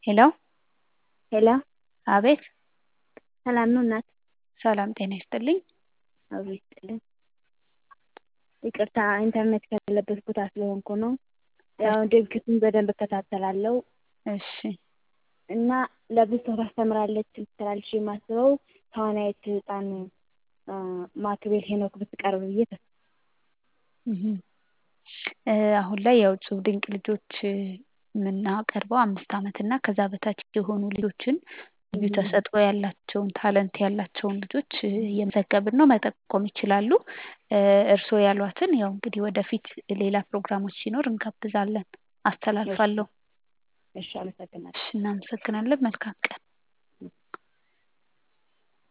ሄሎ ሄሎ አቤት ሰላም ነው እናት? ሰላም ጤና ይስጥልኝ። አብሮ ይስጥልኝ። ይቅርታ ኢንተርኔት ከሌለበት ቦታ ስለሆንኩ ነው። ያው ድርጊቱን በደንብ እከታተላለሁ እሺ እና ለብዙ ሰው ታስተምራለች ትላለች የማስበው ተዋናይት ህፃን ማክቤል ሄኖክ ብትቀርብ ብዬ ተስፋ አሁን ላይ ያው እጹብ ድንቅ ልጆች የምናቀርበው አምስት ዓመት እና ከዛ በታች የሆኑ ልጆችን ልዩ ተሰጥኦ ያላቸውን ታለንት ያላቸውን ልጆች እየመዘገብን ነው። መጠቆም ይችላሉ። እርስዎ ያሏትን ያው እንግዲህ ወደፊት ሌላ ፕሮግራሞች ሲኖር እንጋብዛለን። አስተላልፋለሁ። እሺ አመሰግናለሁ። እሺ እናመሰግናለን። መልካም ቀን